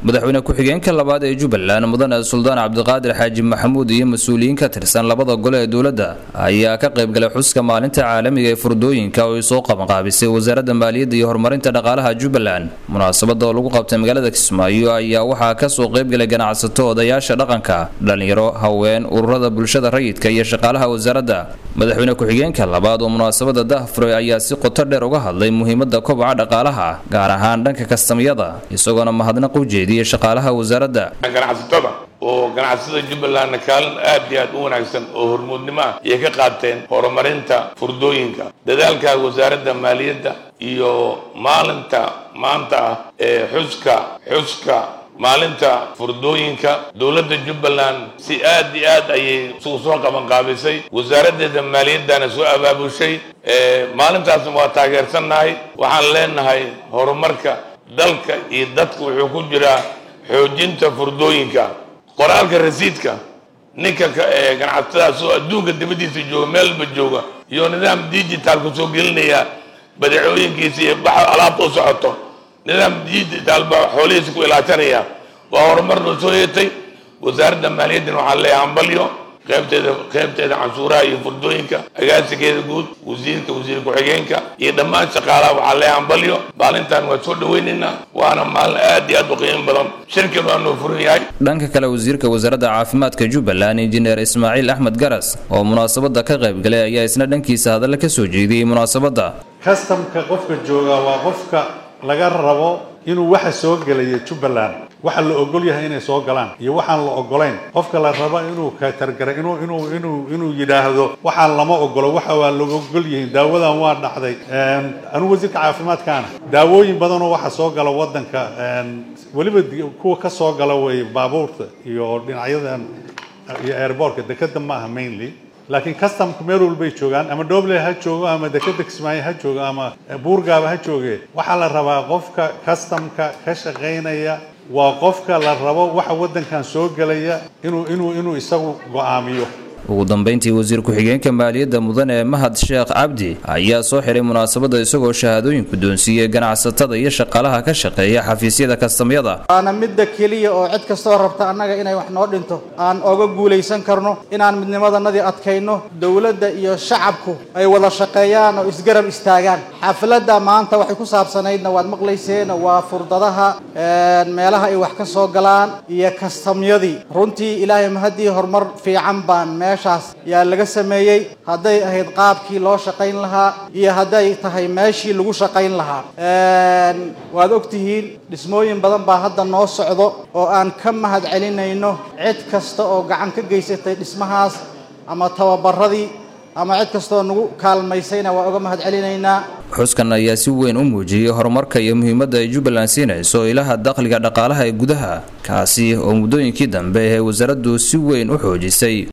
madaxweyne ku-xigeenka labaad ee jubbaland mudane suldaan cabdiqaadir xaaji maxamuud iyo mas-uuliyiin ka tirsan labada gole ee dowladda ayaa ka qaybgalay xuska maalinta caalamiga ee furdooyinka oo ay soo qabanqaabisay wasaaradda maaliyadda iyo horumarinta dhaqaalaha jubbaland munaasabada oo lagu qabtay magaalada kismaayo ayaa waxaa kasoo qaybgalay ganacsato odayaasha dhaqanka dhalinyaro haween ururada bulshada rayidka iyo shaqaalaha wasaaradda madaxweyne ku-xigeenka labaad oo munaasabada dahfuray ayaa si qoto dheer uga hadlay muhiimada kobaca dhaqaalaha gaar ahaan dhanka kastamyada isagoona mahadnaq u jeediyey shaqaalaha wasaaradda ganacsatada oo ganacsatada jubbalandna kaalin aad iyo aad u wanaagsan oo hormuudnimo ah ayay ka qaateen horumarinta furdooyinka dadaalka wasaaradda maaliyadda iyo maalinta maanta ah ee xuska xuska maalinta furdooyinka dowladda jubbaland si aad iyo aad ayay isugu soo qabanqaabisay wasaaraddeeda maaliyaddana soo abaabushay maalintaasna waa taageersannahay waxaan leenahay horumarka dalka iyo dadka wuxuu ku jiraa xoojinta furdooyinka qoraalka rasiidka ninka ganacsatadaas oo adduunka dibaddiisa jooga meelba jooga iyo nidaam digitalku soo gelinaya badeecooyinkiisa iyo baxa alaabta u socoto nidaam digital baa xoolihiisa ku ilaashanaya waa horumar noo soo yeetay wasaaradda maaliyaddana waxaa leeyahay hambalyo qaybteeda qaybteeda canshuuraha iyo furdooyinka agaasigeeda guud wasiirka wasiir ku-xigeenka iyo dhammaan shaqaalaha waxaa leeyahay hambalyo maalintan waa soo dhaweynaynaa waana maalin aad iyo aad u qiimo badan shirkan waa noo furan yahay dhanka kale wasiirka wasaaradda caafimaadka jubbaland injineer ismaaciil axmed garas oo munaasabada ka qaybgalay ayaa isna dhankiisa hadalla ka soo jeediyey munaasabadda kastamka qofka jooga waa qofka laga rabo inuu waxa soo gelaya jubbaland waxa la ogol yahay inay soo galaan iyo waxaan la ogolayn qofka la rabo inuu katargara inuu inuu inuu inuu yidhaahdo waxaan lama ogolo waxa waa laga ogol yihiin daawadan waa dhacday anigu wasiirka caafimaadkaana daawooyin badanoo waxa soo gala waddanka weliba kuwa ka soo gala way baabuurta iyo dhinacyadan iyo airbortka dekeda ma aha mainly laakiin customka meel walbay joogaan ama dhoble ha joogo ama dekeda kismaayo ha joogo ama buurgaaba ha jooge waxaa la rabaa qofka customka ka shaqaynaya waa qofka la rabo waxa waddankan soo gelaya inuu inuu inuu isagu go'aamiyo ugu dambeyntii wasiir ku-xigeenka maaliyadda mudane mahad sheekh cabdi ayaa soo xiray munaasabada isagoo shahaadooyin guddoonsiiyey ganacsatada iyo shaqaalaha ka shaqeeya xafiisyada kastamyada waana midda keliya oo cid kastoo rabta annaga inay wax noo dhinto aan oga guulaysan karno inaan midnimadanadii adkayno dowladda iyo shacabku ay wada shaqeeyaan oo isgarab istaagaan xafladda maanta waxay ku saabsanaydna waad maqlayseen waa furdadaha meelaha ay wax ka soo galaan iyo kastamyadii runtii ilaahay mahaddii horumar fiican baan meeshaas yaa laga sameeyey hadday ahayd qaabkii loo shaqayn lahaa iyo hadday tahay meeshii lagu shaqayn lahaa waad ogtihiin dhismooyin badan baa hadda noo socdo oo aan ka mahad celinayno cid kasta oo gacan ka geysatay dhismahaas ama tababaradii ama cid kastaoo nagu kaalmaysayna waa uga mahad celinaynaa xuskan ayaa si weyn u muujiyey horumarka iyo muhiimadda ay jubbaland siinayso ilaha dakhliga dhaqaalaha ee gudaha kaasi oo muddooyinkii dambe ee wasaaraddu si weyn u xoojisay